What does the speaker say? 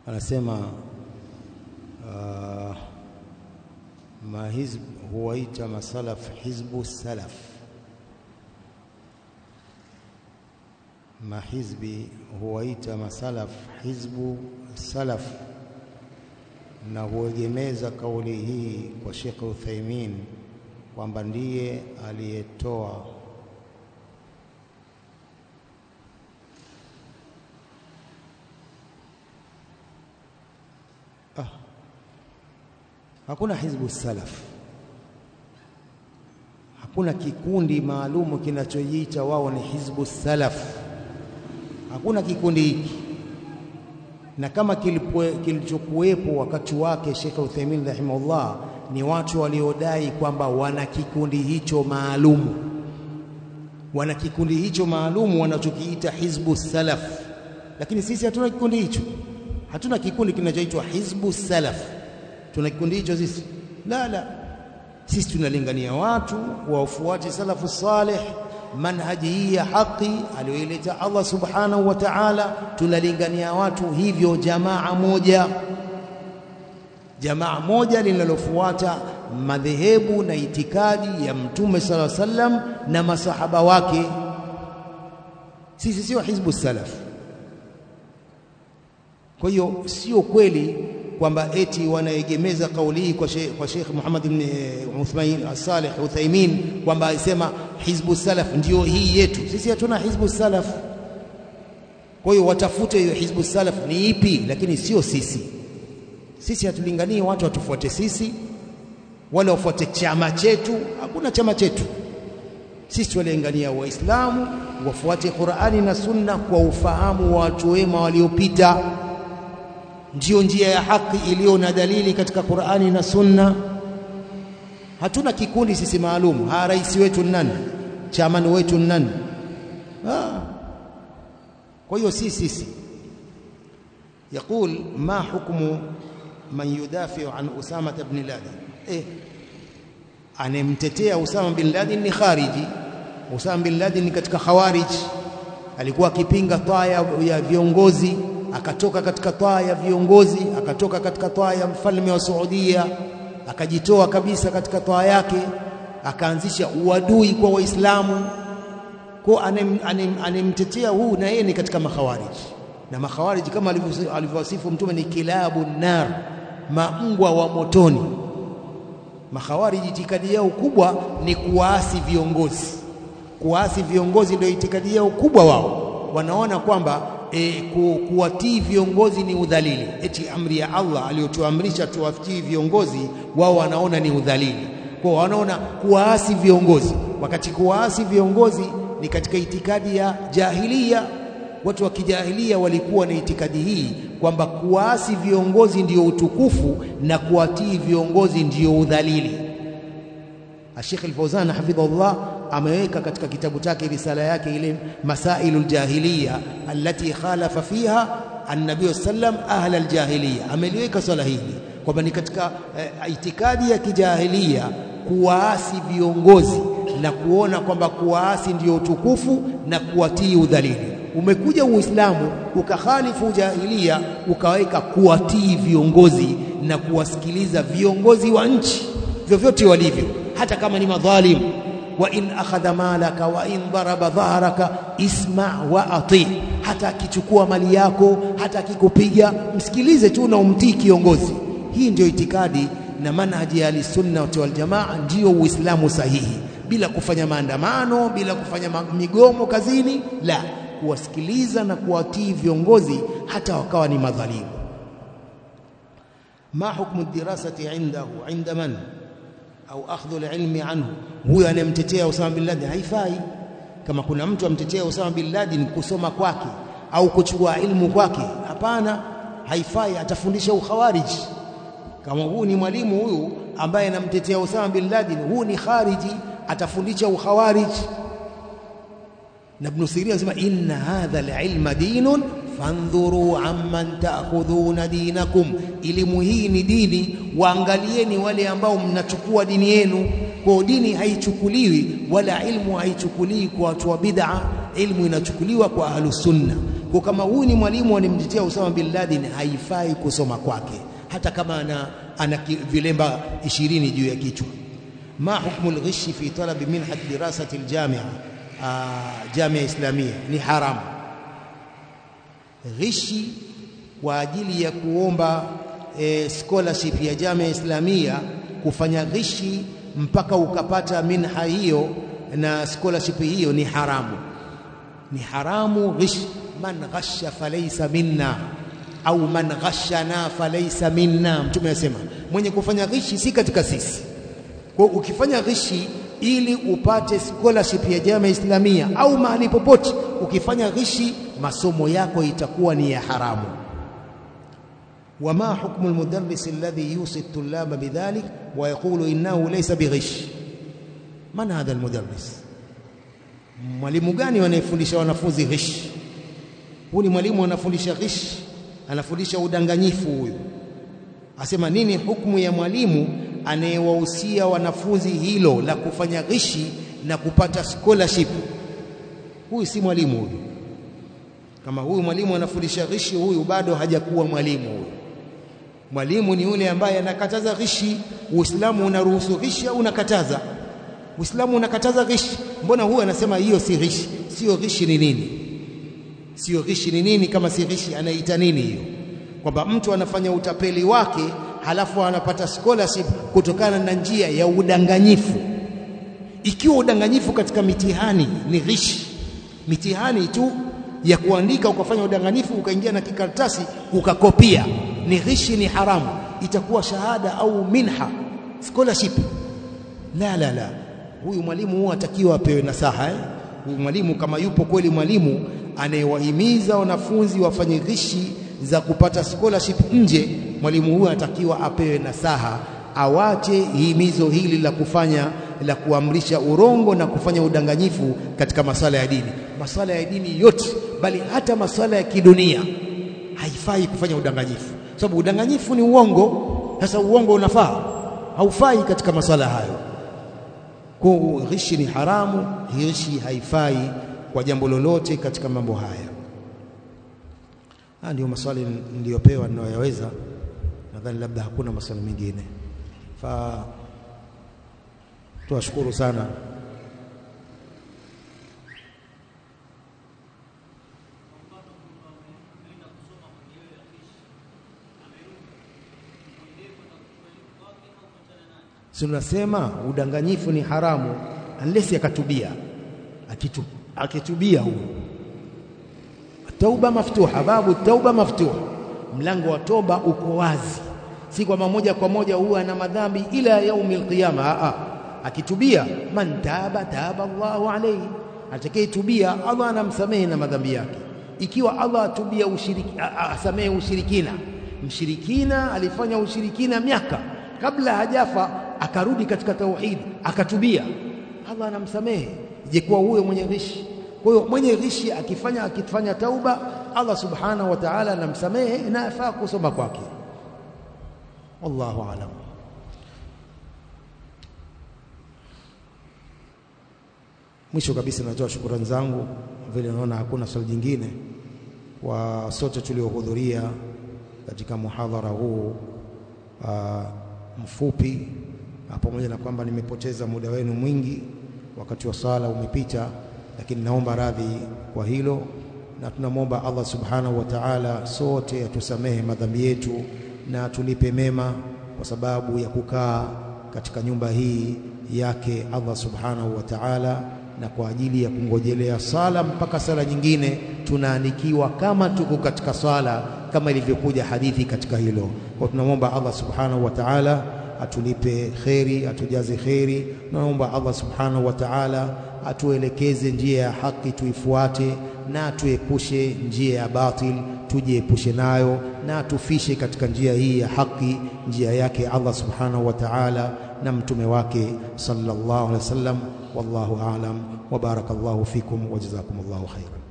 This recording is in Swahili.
anasema uh, mahizb huwaita masalaf hizbu salaf mahizbi huwaita masalaf hizbu salaf na huegemeza kauli hii kwa Sheikh Uthaimin kwamba ndiye aliyetoa ah. Hakuna hizbu salaf, hakuna kikundi maalumu kinachojiita wao ni hizbu salaf. Hakuna kikundi hiki, na kama kilichokuwepo wakati wake Sheikh Uthaymeen rahimahullah ni watu waliodai kwamba wana kikundi hicho maalumu, wana kikundi hicho maalumu wanachokiita hizbu salaf, lakini sisi hatuna kikundi hicho. Hatuna kikundi kinachoitwa hizbu salaf. Tuna kikundi hicho sisi? La, la, sisi tunalingania watu wafuate salafu salih, manhaji hii ya haki aliyoileta Allah subhanahu wa ta'ala. Tunalingania watu hivyo, jamaa moja, jamaa moja linalofuata madhehebu na itikadi ya Mtume sallallahu alaihi wasallam na masahaba wake. Sisi sio hizbu salaf. Kwa hiyo sio kweli kwamba eti wanaegemeza kauli hii kwa Sheikh kwa Sheikh Muhammad ibn Uthman Salih Uthaimin kwamba alisema hizbu salaf ndio hii yetu. Sisi hatuna hizbu salaf. Kwa hiyo watafute hiyo hizbu salaf ni ipi, lakini sio sisi. Sisi hatulinganii watu watufuate sisi wala wafuate chama chetu. Hakuna chama chetu. Sisi tunalingania Waislamu wafuate Qur'ani na Sunna kwa ufahamu wa watu wema waliopita ndiyo njia ya haki iliyo na dalili katika Qur'ani na Sunna. Hatuna kikundi sisi maalum. Ha, rais wetu nani? Chamani wetu nani? Ah. Kwa hiyo si sisi. Yaqul ma hukmu man yudafiu an Usama ibn Laden. Eh, anemtetea Usama bin Laden ni khariji. Usama bin Laden ni katika khawarij, alikuwa akipinga taa ya viongozi akatoka katika taa ya viongozi, akatoka katika taa ya mfalme wa Saudia, akajitoa kabisa katika taa yake, akaanzisha uadui kwa Waislamu. Kwa anemtetea huu, na yeye ni katika makhawariji, na makhawariji kama alivyowasifu Mtume ni kilabu nar, mambwa wa motoni. Makhawariji itikadi yao kubwa ni kuwaasi viongozi. Kuwaasi viongozi ndio itikadi yao kubwa. Wao wanaona kwamba E, ku, kuwatii viongozi ni udhalili. Eti amri ya Allah aliyotuamrisha tuwatii viongozi, wao wanaona ni udhalili. Kwa wanaona kuwaasi viongozi, wakati kuwaasi viongozi ni katika itikadi ya jahilia. Watu wa kijahilia walikuwa na itikadi hii kwamba kuwaasi viongozi ndiyo utukufu na kuwatii viongozi ndiyo udhalili. Sheikh Al-Fawzan hafidhahullah ameweka katika kitabu chake risala yake ile Masailu ljahiliya allati khalafa fiha annabiyu sallam ahla aljahiliya, ameliweka swala hili kwamba ni katika eh, itikadi ya kijahilia kuwaasi viongozi na kuona kwamba kuwaasi ndio utukufu na kuwatii udhalili. Umekuja Uislamu ukakhalifu jahilia, ukaweka kuwatii viongozi na kuwasikiliza viongozi wa nchi vyovyote walivyo, hata kama ni madhalimu wa in akhadha malaka wa in daraba dhahraka isma wa ati, hata akichukua mali yako, hata akikupiga msikilize tu na umtii kiongozi. Hii ndio itikadi na manhaji ya Ahlusunna wal Jamaa, ndiyo Uislamu sahihi, bila kufanya maandamano, bila kufanya migomo kazini, la kuwasikiliza na kuwatii viongozi hata wakawa ni madhalimu. ma hukmu dirasati indahu inda man au akhdhu alilmi anhu, huyo anayemtetea Usama bin Laden haifai. Kama kuna mtu amtetea Usama bin Laden kusoma kwake au kuchukua ilmu kwake, hapana, haifai, atafundisha ukhawariji. Kama huu ni mwalimu huyu ambaye anamtetea Usama bin Laden, huu ni khariji, atafundisha ukhawariji. Na Ibn Sirin anasema inna hadha alilma dinun fandhuru amman taakhudhuna dinakum, elimu hii ni dini, waangalieni wale ambao mnachukua dini yenu. Kwa dini haichukuliwi wala ilmu haichukuliwi kwa watu wa bid'a, ilmu inachukuliwa kwa ahlu sunna. Kwa kama huyu ni mwalimu animtetea Usama bin Laden, haifai kusoma kwake, hata kama ana, ana vilemba ishirini juu ya kichwa. ma hukmu lghishi fi talabi minhat dirasati ljamia jamia islamia, ni haramu ghishi kwa ajili ya kuomba e, scholarship ya jamia islamia, kufanya ghishi mpaka ukapata minha hiyo na scholarship hiyo ni haramu, ni haramu ghish. Man ghasha falaysa minna au man ghashana falaysa minna, Mtume anasema mwenye kufanya ghishi si katika sisi. Kwa ukifanya ghishi ili upate scholarship ya jamia islamia au mahali popote, ukifanya ghishi masomo yako itakuwa ni ya haramu. wama hukmu almudarris alladhi yusi at-tullaba bidhalik wa yaqulu innahu laysa bighish man hadha almudarris, mwalimu gani anayefundisha wanafunzi ghish? Huyu ni mwalimu anafundisha ghish, anafundisha udanganyifu. Huyu asema nini hukumu ya mwalimu anayewahusia wanafunzi hilo la kufanya ghishi na kupata scholarship? Huyu si mwalimu huyu. Kama huyu mwalimu anafundisha ghishi, huyu bado hajakuwa mwalimu. Huyu mwalimu ni yule ambaye anakataza ghishi. Uislamu unaruhusu ghishi au unakataza? Uislamu unakataza ghishi. Mbona huyu anasema hiyo si ghishi? Sio ghishi ni nini? Sio ghishi ni nini? Kama si ghishi, anaita nini hiyo? Kwamba mtu anafanya utapeli wake halafu anapata scholarship kutokana na njia ya udanganyifu. Ikiwa udanganyifu katika mitihani ni ghishi, mitihani tu ya kuandika ukafanya udanganyifu ukaingia na kikaratasi ukakopia, ni ghishi, ni haramu, itakuwa shahada au minha scholarship. La, la, la, huyu mwalimu huwa atakiwa apewe nasaha eh? Huyu mwalimu kama yupo kweli mwalimu anayewahimiza wanafunzi wafanye ghishi za kupata scholarship nje, mwalimu huyu anatakiwa apewe nasaha, awache himizo hili la kufanya la kuamrisha urongo na kufanya udanganyifu katika masala ya dini. Masala ya dini yote, bali hata masala ya kidunia haifai kufanya udanganyifu, sababu udanganyifu ni uongo. Sasa uongo unafaa? Haufai katika masala hayo. Kwa ghishi ni haramu, ghishi haifai kwa jambo lolote katika mambo haya. Haya ndio maswali niliyopewa ninayoyaweza. Nadhani labda hakuna maswali mengine, fa tuwashukuru sana. Si tunasema udanganyifu ni haramu unless akatubia, akitu, akitubia huyo tauba maftuha, babu tauba maftuha, mlango wa toba uko wazi, si kwamba moja kwa moja huwa ana madhambi ila yaumil qiyama. Aa, akitubia, man taba taba Allahu alayhi, atakayetubia Allah anamsamehe na madhambi yake. Ikiwa Allah atubia ushiriki, asamehe ushirikina, mshirikina alifanya ushirikina miaka kabla hajafa, akarudi katika tauhidi akatubia, Allah anamsamehe. Je, kuwa huyo mwenye ghishi kwa hiyo mwenye ghishi akifanya akifanya tauba, Allah subhanahu wa ta'ala anamsamehe na afaa kusoma kwake. Wallahu aalam. Mwisho kabisa, natoa shukrani zangu, vile naona hakuna swali jingine, kwa sote tuliohudhuria katika muhadhara huu uh, mfupi, pamoja na kwamba nimepoteza muda wenu mwingi, wakati wa sala umepita lakini naomba radhi kwa hilo, na tunamwomba Allah subhanahu wa ta'ala sote atusamehe madhambi yetu na tulipe mema, kwa sababu ya kukaa katika nyumba hii yake Allah subhanahu wa ta'ala, na kwa ajili ya kungojelea sala mpaka sala nyingine, tunaandikiwa kama tuko katika sala, kama ilivyokuja hadithi katika hilo. Kwa tunamwomba Allah subhanahu wa ta'ala atulipe kheri, atujaze kheri. Tunaomba Allah subhanahu wa ta'ala atuelekeze njia ya haki tuifuate, na tuepushe njia ya batil tujiepushe nayo, na tufishe katika njia hii ya haki, njia yake Allah subhanahu wa ta'ala na mtume wake sallallahu alaihi wasallam. Wallahu a'lam wa barakallahu fikum wa jazakumullahu khairan.